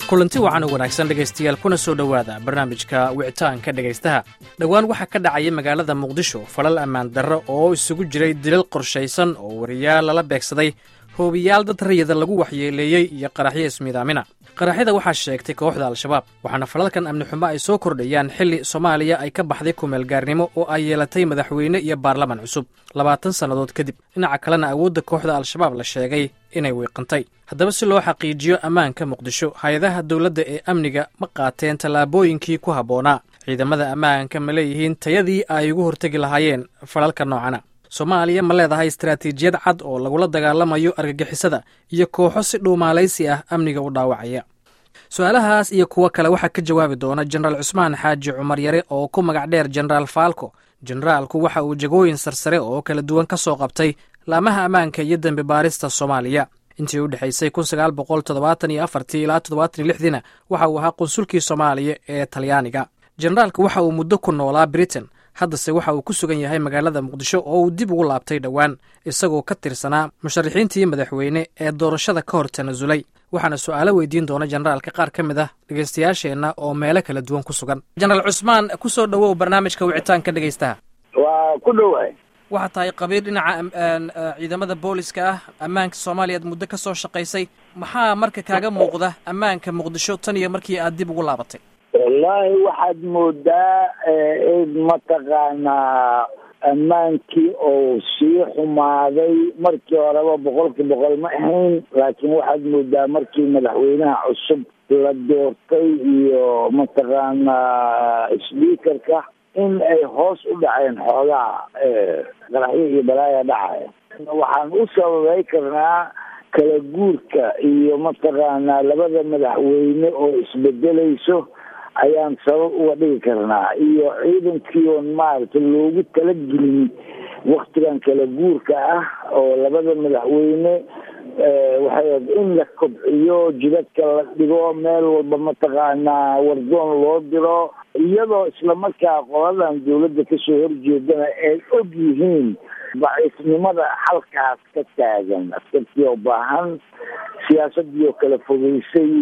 kulanti wacan u wanaagsan dhegaystayaal kuna soo dhowaada barnaamijka wicitaanka dhegaystaha dhowaan waxaa ka dhacaya magaalada muqdisho falal ammaan darro oo isugu jiray dilal qorshaysan oo wariyaal lala beegsaday hoobiyaal dad rayida lagu waxyeeleeyey iyo qaraxyo ismiidaamina qaraxyada waxaa sheegtay kooxda al-shabaab waxaana falalkan amni xumo ay soo kordhayaan xilli soomaaliya ay ka baxday kumeelgaarnimo oo ay yeelatay madaxweyne iyo baarlaman cusub labaatan sannadood kadib dhinaca kalena awoodda kooxda al-shabaab la sheegay inay wiiqantay haddaba si loo xaqiijiyo ammaanka muqdisho hay-adaha dowladda ee amniga ma qaateen tallaabooyinkii ku habboonaa ciidamada ammaanka ma leeyihiin tayadii ay ugu hortegi lahaayeen falalka noocana soomaaliya ma leedahay istaraatiijiyad cad oo lagula dagaalamayo argagixisada iyo kooxo si dhuumaalaysi ah amniga u dhaawacaya su-aalahaas iyo kuwo kale waxaa ka jawaabi doona jenaraal cusmaan xaaji cumar yare oo ku magac dheer jenaraal faalko jenaraalku waxa uu jagooyin sarsare oo kala duwan ka soo qabtay laamaha ammaanka iyo dembi baarista soomaaliya intii u dhexaysay kun sagaal boqol toddobaatan iyo afartii ilaa toddobaatan iyo lixdiina waxa uu ahaa qunsulkii soomaaliya ee talyaaniga jenaraalka waxa uu muddo ku noolaa britain haddase waxa uu ku sugan yahay magaalada muqdisho oo uu dib ugu laabtay dhowaan isagoo ka tirsanaa musharaxiintii madaxweyne ee doorashada ka hor tanasulay waxaana su-aalo weydiin doona jenaraalka qaar ka mid ah dhegaystayaasheenna oo meelo kala duwan ku sugan jenaraal cusmaan ku soo dhowow barnaamijka wicitaanka dhegaystaha waa ku dhowahay waxaa tahay qabiir dhinaca ciidamada booliska ah ammaanka soomaaliya aad muddo ka soo shaqaysay maxaa marka kaaga muuqda ammaanka muqdisho tan iyo markii aad dib ugu laabatay wallaahi waxaad moodaa in mataqaanaa ammaankii oo sii xumaaday markii horeba boqolkii boqol ma ahayn laakiin waxaad moodaa markii madaxweynaha cusub la doortay iyo mataqaanaa speakerka in ay hoos u dhaceen xoogaha qaraxyo iyo balaaya dhacaya waxaan u sababay karnaa kala guurka iyo mataqaanaa labada madaxweyne oo isbedelayso ayaan sabab uga dhigi karnaa iyo ciidankii oon maaragtay loogu talagelin waktigan kala guurka ah oo labada madaxweyne waxay in la kobciyo jidadka la dhigo meel walba mataqaanaa wardoon loo diro iyadoo islamarkaa qoladan dawladda kasoo horjeedana ay og yihiin daciifnimada halkaas ka taagan askartii oo baahan siyaasadii oo kala fogeysay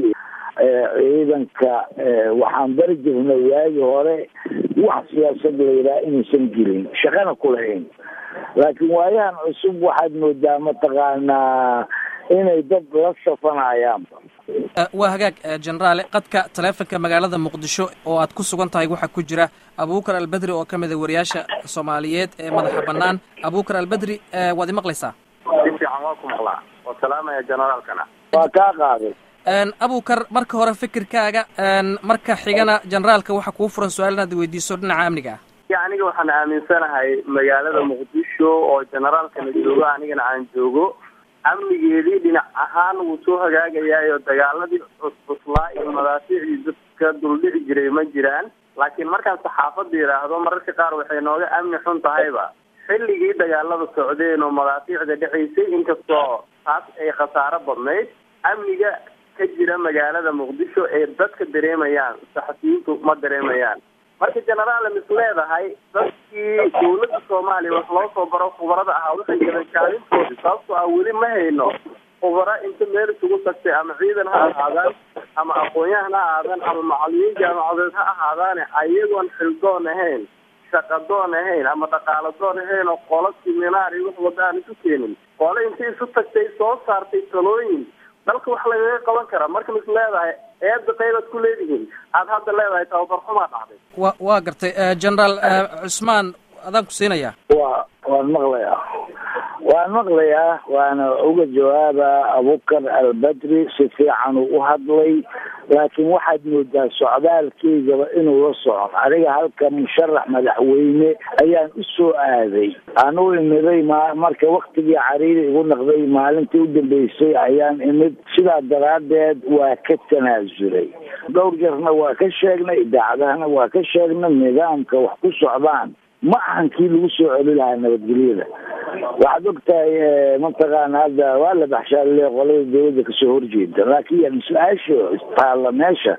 ciidanka waxaan bari jirnay waagi hore wax siyaasad la yidhaha inaysan jirin shaqana ku lahayn laakiin waayahan cusub waxaad moodaa mataqaanaa inay dad la safanayaanba waa hagaag jenaraale qadka taleefonka magaalada muqdisho oo aad ku sugan tahay waxaa ku jira abuukar albedri oo ka mid a wariyaasha soomaaliyeed ee madaxa bannaan abuukar albedri waad imaqlaysaa si fiican waa ku maqlaa oo salaamaya generaalkana waa kaa qaaday abukar marka hore fikirkaaga marka xigana generaalka waxaa kuu furan su-aal inaad weydiiso dhinaca amniga ah ya aniga waxaan aaminsanahay magaalada muqdisho oo generaalkana joogo anigana aan joogo amnigeedii dhinac ahaan wuu soo hagaagayaayo dagaaladii cuscuslaa iyo madaafiicdii dadka duldhici jiray ma jiraan laakiin markaan saxaafadda yidhaahdo mararka qaar waxay nooga amni xun tahayba xilligii dagaalada socdeen oo madaafiicda dhacaysay inkastoo taas ay khasaaro badnayd amniga ka jira magaalada muqdisho ee dadka dareemayaan saxafiyiintu ma dareemayaan marka generaal mis leedahay dadkii dawladda soomaaliya wax loo soo baro khubarada ahaa waxay galeen kaalintoodi sababtoo ah weli ma hayno khubaro inta meel isugu tagtay ama ciidan ha ahaadaan ama aqoon-yahan ha ahaadaan ama macalimiin jaamacadeed ha ahaadaane ayagoon xildoon ahayn shaqadoon ahayn ama dhaqaaladoon ahayn oo qolo siminaar iyo wax wada aan isu keenin qole intay isu tagtay soo saartay talooyin dalka wax lagaga qaban karaa marka mis leedahay eedda qaybaad ku leedihiin aada hadda leedahay tababar xumaa dhacday wa waa gartay generaal cusmaan adaan ku siinayaa wa waan maqlayaa waan maqlayaa waana uga jawaaba abukar albedri si fiican uu u hadlay laakiin waxaad moodaa socdaalkaygaba inuu la socon aniga halka musharax madaxweyne ayaan u soo aaday aan u imiday ma marka waktigii cariiri igu naqday maalintii u dambeysay ayaan imid sidaa daraaddeed waa ka tanaasulay dhowr jarna waa ka sheegnay idaacadahana waa ka sheegnay nidaamka wax ku socdaan ma ahan kii lagu soo celi lahaa nabadgelyada waxaad og tahay mataqaana hadda waa la baxshaale qolada dawladda kasoo horjeeda laakiin yan su-aasha taalla meesha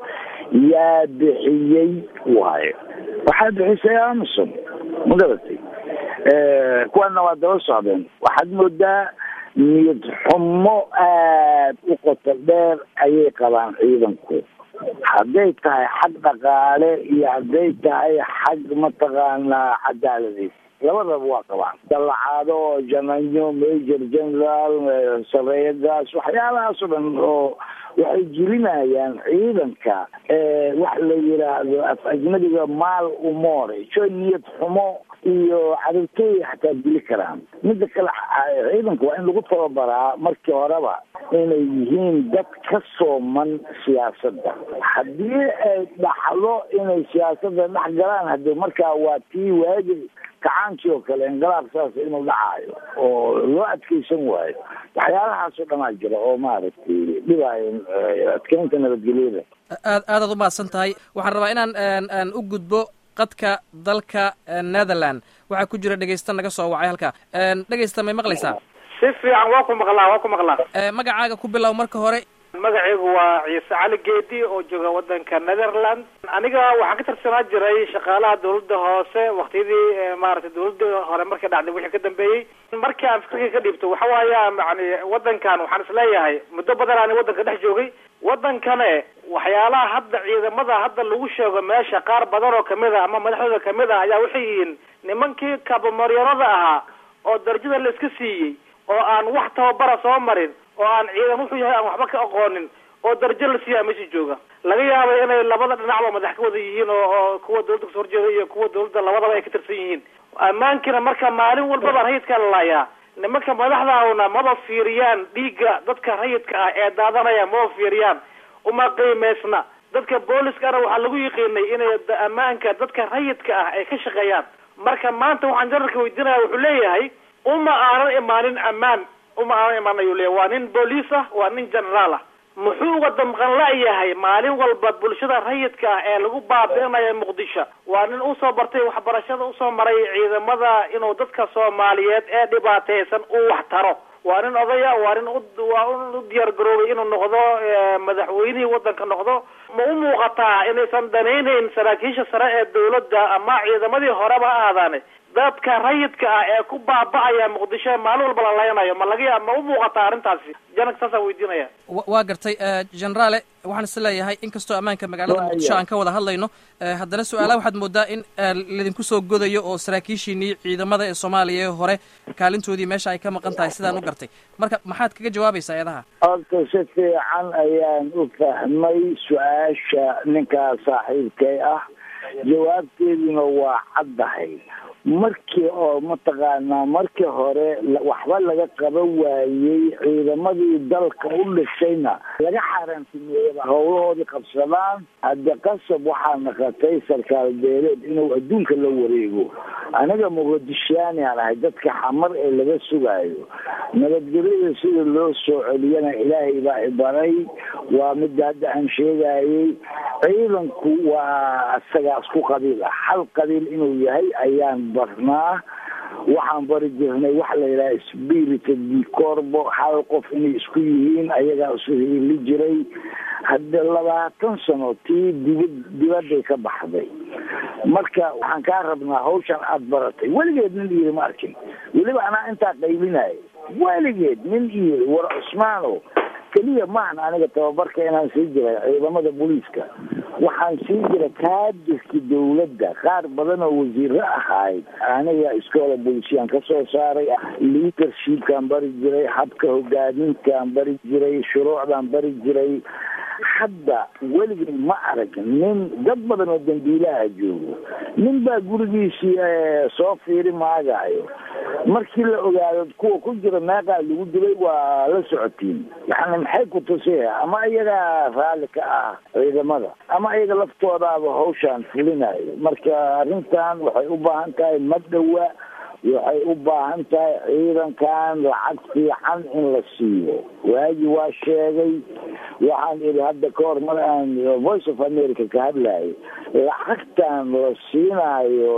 yaa bixiyey waayo waxaa bixisay amison ma garatay kuwana waa daba socdeen waxaad moodaa niyad xumo aad u qoto dheer ayay qabaan ciidanku hadday tahay xag dhaqaale iyo hadday tahay xag mataqaanaa cadaaladeed labadaba waa qabaan dallacaado oo jananyo major general sareeyadaas waxyaalahaas oo dhan oo waxay jirinayaan ciidanka wax la yidhaahdo af ajnabiga maal umore jo niyad xumo iyo cadabtooy xataa dili karaan mida kale ciidanka waa in lagu tababaraa markii horeba inay yihiin dad ka sooman siyaasadda haddii ay dhaxdo inay siyaasadda dhex galaan hadde markaa waa tii waagi kacaankii oo kale inqilaab saas inuu dhacaayo oo loo adkeysan waayo waxyaalahaasoo dhanaa jira oo maaragtay dhibaayo adkeynta nabadgelyada aad aadaad umahadsan tahay waxaan rabaa inaan u gudbo qadka dalka netherland waxaa ku jira dhegeysta naga soo wacay halka dhegeysta may maqlaysaa si fiican waa ku maqlaa waa ku maqlaa magacaaga ku bilow marka hore magacaygu waa ciise cali geedi oo jooga wadanka netherland aniga waxaan ka tirsanaa jiray shaqaalaha dawladda hoose waktiyadii maaragtay dawladda hore markay dhacday wixii ka dambeeyey markii aan fikirka ka dhiibto waxa waaya yani wadankan waxaan isleeyahay muddo badan aan wadanka dhex joogay wadankane waxyaalaha hadda ciidamada hadda lagu sheego meesha qaar badan oo kamid a ama madaxdooda kamid ah ayaa waxay yihiin nimankii kabamaryanada ahaa oo darajada la iska siiyey oo aan wax tababara soo marin oo aan ciidan wuxuu yahay aan waxba ka aqoonin oo darajo la siiyaa meesha jooga laga yaabay inay labada dhinacba madax ka wada yihiin oo oo kuwa dawladda kasoo horjeeda iyo kuwa dawladda labadaba ay ka tirsan yihiin ammaankiina marka maalin walbaba rayidkaa la laayaa nimanka madaxdaahuna maba fiiriyaan dhiigga dadka rayidka ah ee daadanaya maba fiiriyaan uma qiimaysna dadka booliskana waxaa lagu yiqiinay inay ammaanka dadka rayidka ah ay ka shaqeeyaan marka maanta waxaan janarka weydiinaya wuxuu leeyahay uma aanan imaanin ammaan uma aanan imaan ayuu leeyahay waa nin booliis ah waa nin generaal ah muxuu uga damqan la-yahay maalin walba bulshada rayidka ah ee lagu baabi'inayo muqdisho waa nin usoo bartay waxbarashada usoo maray ciidamada inuu dadka soomaaliyeed ee dhibaataysan uu wax taro waa nin odaya waa nin waa u diyaar garoobay inuu noqdo madaxweynihii wadanka noqdo ma u muuqataa inaysan danayneyn saraakiisha sare ee dawladda ama ciidamadii horeba ha ahaadaane dadka rayidka ah ee ku baaba'aya muqdisho maalin walba la laynayo ma laga yaa ma u muuqataa arrintaasi janag saasaan weydiinaya waa gartay generaale waxaan is leeyahay inkastoo ammaanka magaalada muqdisho aan ka wada hadlayno haddana su-aalaha waxaad moodaa in laydinku soo godayo oo saraakiishiinii ciidamada ee soomaaliya ee hore kaalintoodii meesha ay ka maqan tahay sidaan u gartay marka maxaad kaga jawaabaysaa eedaha horta si fiican ayaan u fahmay su-aasha ninkaa saaxiibkay ah jawaabteeduna waa caddahay markii oo mataqaanaa markii hore waxba laga qaban waayey ciidamadii dalka u dhishayna laga xaaraantimeeyaba howlahoodii qabsadaan hadde qasab waxaa naqatay sarkaal beeleed inuu adduunka la wareego aniga muqadishaani aan ahay dadka xamar ee laga sugaayo nabadgelyada sida loo soo celiyana ilaahay baa ibaray waa midda hadda aan sheegayey ciidanku waa isagaas ku qabiil ah hal qabiil inuu yahay ayaan barnaa waxaan bari jirnay waxa la yidhaha spirita dicorbo hal qof inay isku yihiin ayagaa isu hiili jiray hadde labaatan sano tii dibad dibadday ka baxday marka waxaan kaa rabnaa hawshan aada baratay weligeed nin iyiri ma arkin weliba anaa intaa qaybinayo weligeed nin iyiri war cusmaano keliya maahan aniga tababarka inaan sii jiray ciidamada booliiska waxaan sii jiray kaadirka dawladda qaar badan oo wasiiro ahayd aniga iskoola bolisiyaan ka soo saaray leadershipkaan bari jiray habka hogaamintaan bari jiray shuruucdaan bari jiray hadda weligay ma arag nin dad badan oo dambiilaha joogo nin baa gurigiisii soo fiiri maagayo markii la ogaado kuwa ku jira meeqaa lagu dilay waa la socotiin yani maxay ku tusaya ama iyagaa raalli ka ah ciidamada ama iyaga laftoodaaba hawshaan fulinayo marka arrintan waxay u baahan tahay madhowa waxay u baahan tahay ciidankan lacag fiican in la siiyo waagi waa sheegay waxaan idhi hadda ka hor mar aan voice of america ka hadlayo lacagtan la siinayo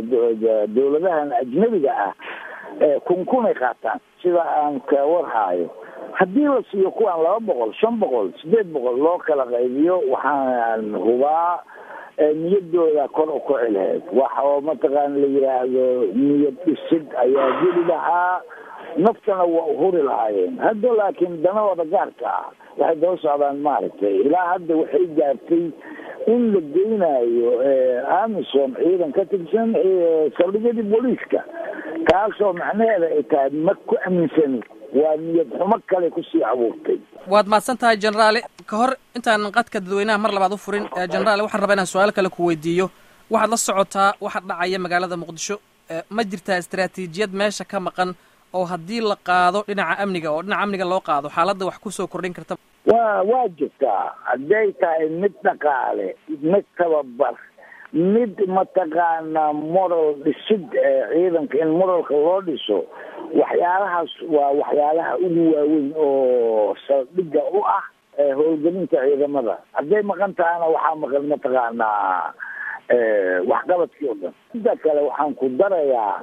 dawladahan ajnabiga ah kun kunay qaataan sida aan ka warhaayo haddii la siiyo kuwaan laba boqol shan boqol sideed boqol loo kala qaybiyo waxaan hubaa niyadooda kor u kici lahayd wax oo mataqaana la yidhaahdo niyad dhisid ayaa geli lahaa naftana waa uhuri lahaayeen hadda laakiin danahooda gaarka ah waxay daba socdaan maaragtay ilaa hadda waxay gaartay in la geynayo amison ciidan ka tirsan saldhigyadii booliiska taasoo macnaheeda ay tahay ma ku aaminsani waa niyad xumo kale kusii abuurtay waad mahadsan tahay generaale ka hor intaanan qadka dadweynaha mar labaad u furin generaale waxaan rabaa inaan su-aal kale ku weydiiyo waxaad la socotaa waxa dhacaya magaalada muqdisho ma jirtaa istaraatiijiyad meesha ka maqan oo haddii la qaado dhinaca amniga oo dhinaca amniga loo qaado xaaladda wax kusoo kordhin karta wa waa jirtaa hadday tahay mid dhaqaale mid tababar mid mataqaanaa moral dhisid ciidanka in moralka loo dhiso waxyaalahaas waa waxyaalaha ugu waaweyn oo saldhigga u ah howlgelinta ciidamada hadday maqan tahana waxaa maqan mataqaanaa waxqabadkii o dhan inta kale waxaan ku darayaa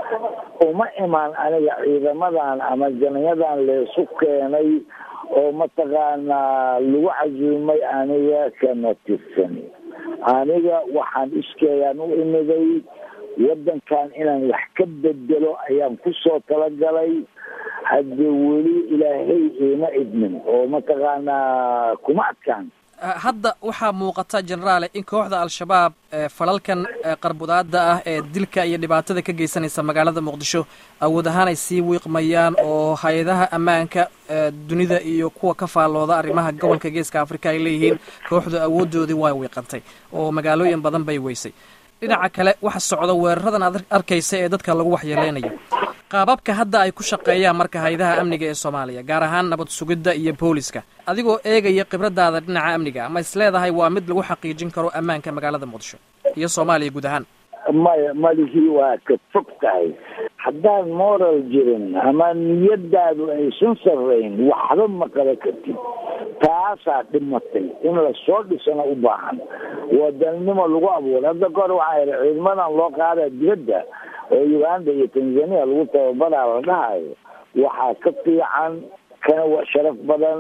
uma imaan aniga ciidamadan ama janayadan leesu keenay oo mataqaanaa lagu casuumay aniga kama tirsan aniga waxaan iskeeyaan u imiday waddankan inaan wax ka bedelo ayaan kusoo talagalay hadde weli ilaahay iima idmin oo mataqaanaa kuma adkaan hadda waxaa muuqata generaale in kooxda al-shabaab falalkan qarbudaada ah ee dilka iyo dhibaatada ka geysanaysa magaalada muqdisho awood ahaan ay sii wiiqmayaan oo hay-adaha ammaanka dunida iyo kuwa ka faallooda arrimaha gobolka geeska africa ay leeyihiin kooxdu awoodoodii waa wiiqantay oo magaalooyin badan bay weysay dhinaca kale waxa socda weeraradan aad arkaysa ee dadka lagu waxyeeleynayo qaababka hadda ay ku shaqeeyaan marka hay-adaha amniga ee soomaaliya gaar ahaan nabad sugidda iyo booliska adigoo eegaya khibradaada dhinaca amniga ama is leedahay waa mid lagu xaqiijin karo ammaanka magaalada muqdisho iyo soomaaliya guud ahaan maya malihii waa ka fog tahay haddaan moral jirin ama niyadaadu aysan sarrayn waxba ma qaba kartid taasaa dhimatay in lasoo dhisana u baahan wadanimo lagu abuuray hadda kahor waxaa yidhi ciidamadan loo qaada dibadda oo uganda iyo tanzania lagu tababaraa la dhahayo waxaa ka fiican kana waa sharaf badan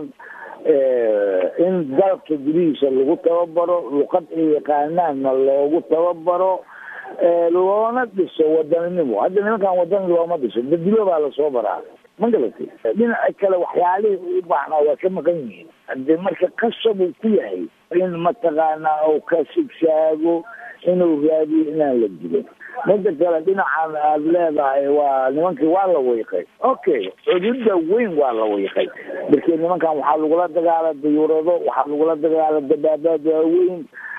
in dalka gudihiisa lagu tababaro luqad ay yaqaanaanna loogu tababaro loona dhiso wadaninimo hadda nimankan wadani looma dhiso dadilo baa lasoo baraa ma galatay dhinaca kale waxyaalihii u baahnaa waa ka maqan yihiin hadee marka qasab uu ku yahay in mataqaanaa uu ka sigsaago inuu raadiyo inaan la dilin mida kale dhinacan aada leedahay waa nimankii waa la wiiqay okay cududa weyn waa la wiiqay markii nimankan waxaa lagula dagaala dayuurado waxaa lagula dagaala dabaabaad waaweyn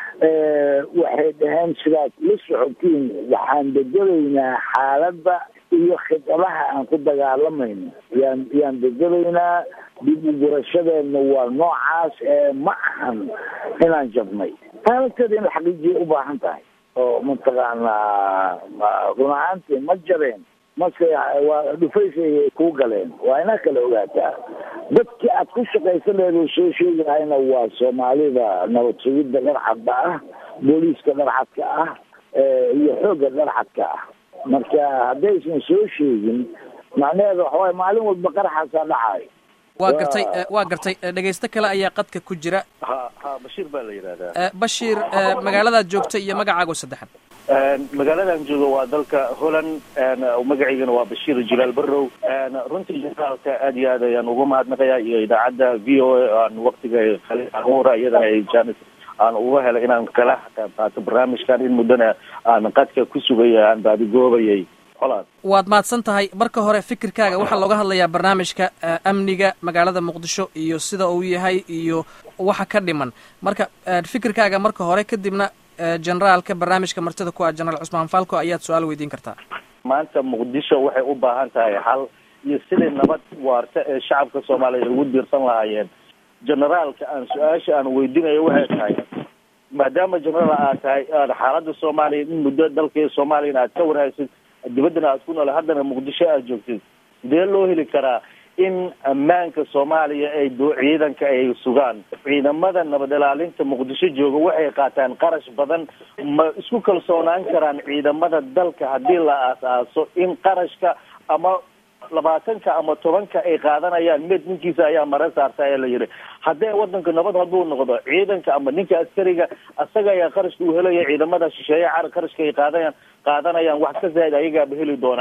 waxay dhaheen sidaad la socotiin waxaan bedelaynaa xaaladda iyo khidadaha aan ku dagaalamayno yaan yaan bedelaynaa dib u gurashadeedna waa noocaas ee ma ahan inaan jabnay taalagteeda in la xaqiijiya u baahan tahay oo mataqaanaa run ahaantii ma jabeen mase waa dhufaysay kuu galeen waa inaa kala ogaataa dadkii aad ku shaqaysa leed oo soo sheegi lahayna waa soomaalida nabad sugidda dharcadda ah booliiska dharcadka ah iyo xoogga dharcadka ah marka haddaysan soo sheegin macnaheeda waxawaay maalin walba qaraxaasaa dhacayo waa gartay waa gartay dhegaysto kale ayaa qadka ku jira ha ha bashiir baa la yidhahdaa bashiir magaaladaad joogta iyo magacaago saddexan magaaladan joogo waa dalka holland magaciygana waa bashiir jilaal barrow runtii generaalka aad iyo aad ayaan uga mahadnaqayaa iyo idaacadda v o a aan waktiga khaliura iyadana ay janis aan uga helay inaan kala qayb qaato barnaamijkan in muddana aan qadka ku sugaya aan baadigoobayay colaad waad mahadsan tahay marka hore fikirkaaga waxaa looga hadlayaa barnaamijka amniga magaalada muqdisho iyo sida uu yahay iyo waxa ka dhiman marka fikirkaaga marka hore kadibna generaalka barnaamijka martida ku ah generaal cusmaan falco ayaad su-aal weydiin kartaa maanta muqdisho waxay u baahan tahay xal iyo sidai nabad waarta ee shacabka soomaaliya ugu diirsan lahaayeen generaalka aan su-aasha aan weydiinayo waxay tahay maadaama generaal aad tahay aad xaaladda soomaaliya in muddo dalka soomaaliyana aad ka warhaysid dibaddana aad ku noole haddana muqdisho aad joogtid sidee loo heli karaa in ammaanka soomaaliya ay doo ciidanka ay sugaan ciidamada nabad ilaalinta muqdisho jooga waxay qaataan qarash badan ma isku kalsoonaan karaan ciidamada dalka haddii la aas-aaso in qarashka ama labaatanka ama tobanka ay qaadanayaan mid ninkiisa ayaa mara saarta ee la yihi haddee wadanka nabad hadduu noqdo ciidanka ama ninka askariga asaga ayaa qarashka u helaya ciidamada shisheeye car qarashka ay qaadanayaan qaadanayaan wax ka zaaid ayagaaba heli doonaan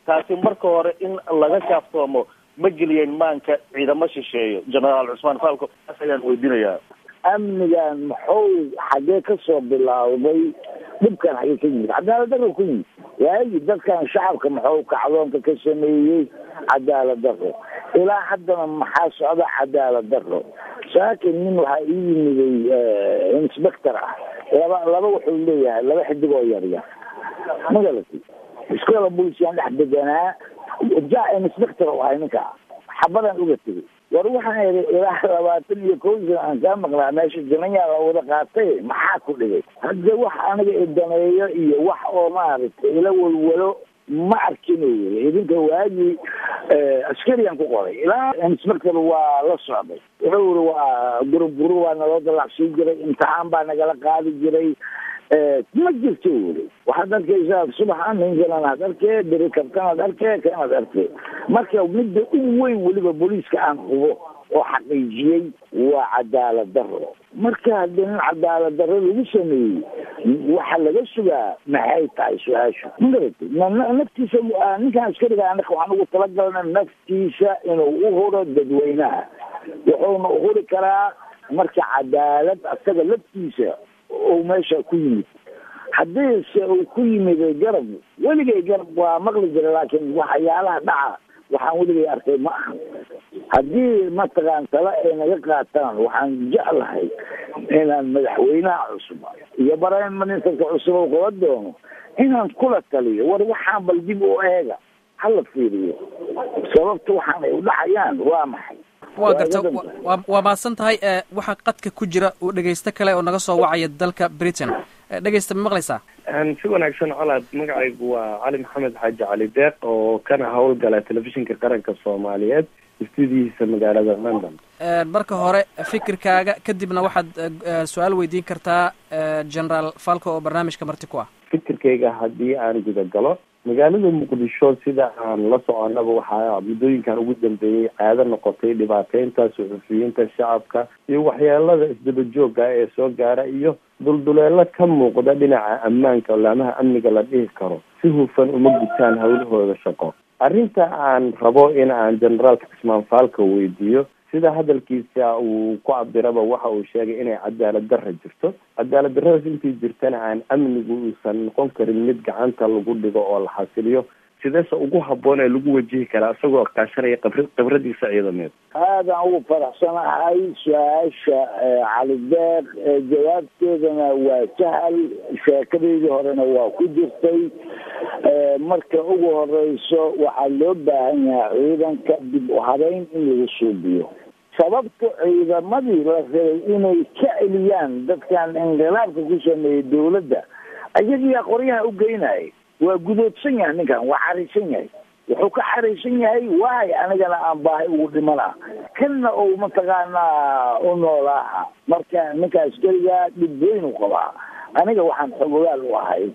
taasi marka hore in laga kaaftoomo ma geliyeen maanka ciidamo shisheeyo generaal cusmaan falco taas ayaan weydiinayaa amnigan muxuu xaggee ka soo bilowday dhibkan xaggee ka yimid cadaalad daro ku yimid waagi dadkan shacabka muxuu kacdoonka ka sameeyey cadaalad daro ilaa haddana maxaa socda cadaalad daro saakin nin waxaa ii yimiday inspector ah laba laba wuxuu leeyahay laba xidig oo yaryar magalati iskoola boolisyaan dhex deganaa ja inspector u ahay ninka xabadan uga tegay war waxaan idhi ilaa labaatan iyo kow sana aan kaa maqnaa meesha jinayaa la wada qaatay maxaa ku dhigay hadda wax aniga idaneeyo iyo wax oo maaragtay ila walwalo ma arkin yiri idinka waagii askariyan ku qoray ilaa inspector waa la socday wuxuu yiri waa guruburu waa naloo dalacsiin jiray imtixaan baa nagala qaadi jiray ma jirto weli waxaad arkaysaa subaxa ninkan ad arkee beri kabtan ad arkee kan ad arkee marka midda ugu weyn weliba booliiska aan hubo oo xaqiijiyey waa cadaalad daro marka haddii nin cadaalad daro lagu sameeyey waxa laga sugaa maxay tahay su-aashu magarati naftiisa ninkan askariga anaka waxaan ugu talagalna naftiisa inuu u huro dadweynaha wuxuuna uhuri karaa marka cadaalad asaga laftiisa uu meesha ku yimid haddii se uu ku yimid garab weligay garab waa maqli jira laakiin waxyaalaha dhaca waxaan weligay arkay ma aha haddii mataqaan tala ay naga qaataan waxaan jeclahay inaan madaxweynaha cusub iyo prime ministerka cusub oo qaba doono inaan kula taliyo war waxaan bal dib u eega hala fiiriyo sababta waxaan ay u dhacayaan waa maxay waa garta waa mahadsan tahay waxaa qadka ku jira uu dhegaysto kale oo naga soo wacaya dalka britain dhegaysta ma maqlaysaa si wanaagsan colaad magacaygu waa cali maxamed xaaji cali deeq oo kana howlgala telefishinka qaranka soomaaliyeed istuudiyihiisa magaalada london marka hore fikirkaaga kadibna waxaad su-aal weydiin kartaa generaal falco oo barnaamijka marti ku ah fikirkayga haddii aan gudagalo magaalada muqdisho sida aan la soconaba waxaa muddooyinkan ugu dambeeyey caado noqotay dhibaateynta suxufiyiinta shacabka iyo waxyeelada isdaba joogga ee soo gaara iyo dulduleelo ka muuqda dhinaca ammaanka laamaha amniga la dhihi karo si hufan uma gutaan hawlahooda shaqo arrinta aan rabo in aan generaalka cismaan faalka weydiiyo sida hadalkiisa uu ku cabiraba waxa uu sheegay inay cadaalad darra jirto cadaalad darradaas intii jirtana aan amnigu uusan noqon karin mid gacanta lagu dhigo oo la xasiliyo sideese ugu habboon ee lagu wajihi karaa isagoo kaashanaya qabr khibradiisa ciidameed aadaan ugu faraxsanahay su-aasha cali deeq jawaabteedana waa sahal sheekadeydii horena waa ku jirtay marka ugu horeyso waxaa loo baahan yahay ciidanka dib u habeyn in lagu suubiyo sababta ciidamadii la rabay inay ka celiyaan dadkan inqilaabka ku sameeyey dawladda ayagiyaa qoryaha u geynaya waa gudoodsan yahay ninkan waa xariisan yahay wuxuu ka xariisan yahay waay anigana aan baahay ugu dhimana kanna ou mataqaanaa u noolaaha marka ninka askariga dhib weyn u qabaa aniga waxaan xogogaal u ahay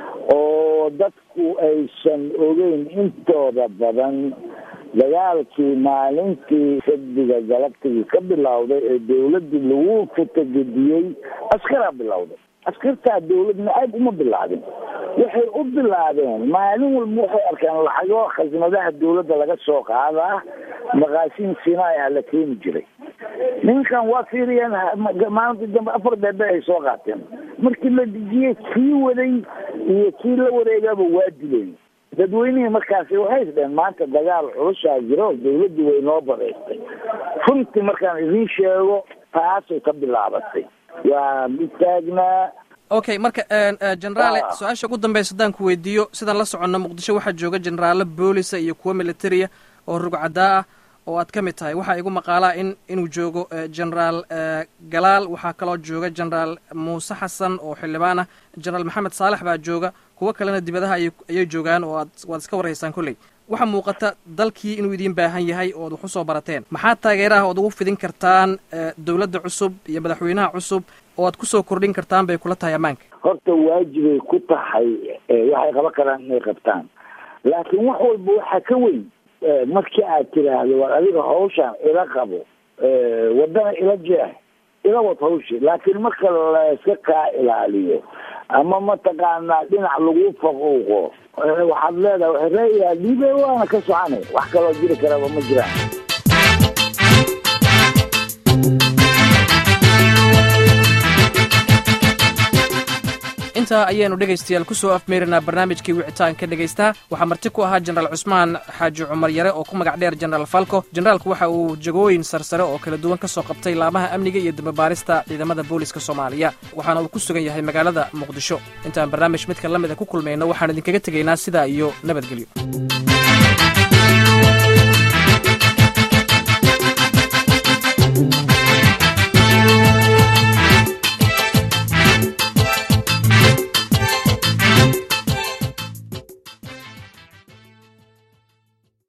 oo dadku aysan ogeyn intooda badan dagaalkii maalintii sabdiga galabtigii ka bilowday ee dawladii lagu futagediyey askaraa bilowday askartaa dawlad nacayb uma bilaabin waxay u bilaabeen maalin walba waxay arkeen lacago khasnadaha dawladda laga soo qaadaa maqaasiin sinai ah la keeni jiray ninkan waa fiiriyeen maalintii dambe afar beebe ay soo qaateen markii la dejiyey kii waday iyo kii la wareegaba waa dileen dadweynihii markaasi waxay isdheen maanta dagaal culusaa jiro dawladdii way noo bareystay runtii markaan idiin sheego taasay ka bilaabatay waa mid taagnaa okay marka generaale su-aasha ugu dambeysa haddaan ku weydiiyo sidaan la soconno muqdisho waxaa jooga generaalo boolisa iyo kuwo militaria oo rugcadaa ah oo aad ka mid tahay waxaa igu maqaalaa in inuu joogo generaal galaal waxaa kaloo jooga generaal muuse xasan oo xildhibaan ah generaal maxamed saalex baa jooga kuwo kalena dibadaha ayay joogaan oo aad waad iska warhaysaan kolley waxaa muuqata dalkii inuu idiin baahan yahay oo ad wax usoo barateen maxaa taageeraha ood ugu fidin kartaan dawladda cusub iyo madaxweynaha cusub oo aad kusoo kordhin kartaan bay kula tahay ammaanka horta waajibay ku tahay waxay qaban karaan inay qabtaan laakiin wax walba waxaa ka weyn markii aad tiraahdo war adiga hawshaan ila qabo wadana ila jeex ila wad hawshi laakiin marka layska kaa ilaaliyo ama mataqaanaa dhinac lagu faquuqo waxaad leedahay reeyaa dhiibe waana ka soconay wax kaloo jiri karaba ma jiraan intaa ayaanu dhegaystayaal ku soo afmeerinaa barnaamijkii wicitaanka dhegaystaha waxaa marti ku ahaa jenaraal cusmaan xaaji cumar yare oo ku magac dheer jenaraal falco jenaraalku waxa uu jagooyin sarsare oo kala duwan ka soo qabtay laamaha amniga iyo dambabaarista ciidamada booliska soomaaliya waxaana uu ku sugan yahay magaalada muqdisho intaan barnaamij midka la mida ku kulmayno waxaan idinkaga tegaynaa sidaa iyo nabadgelyo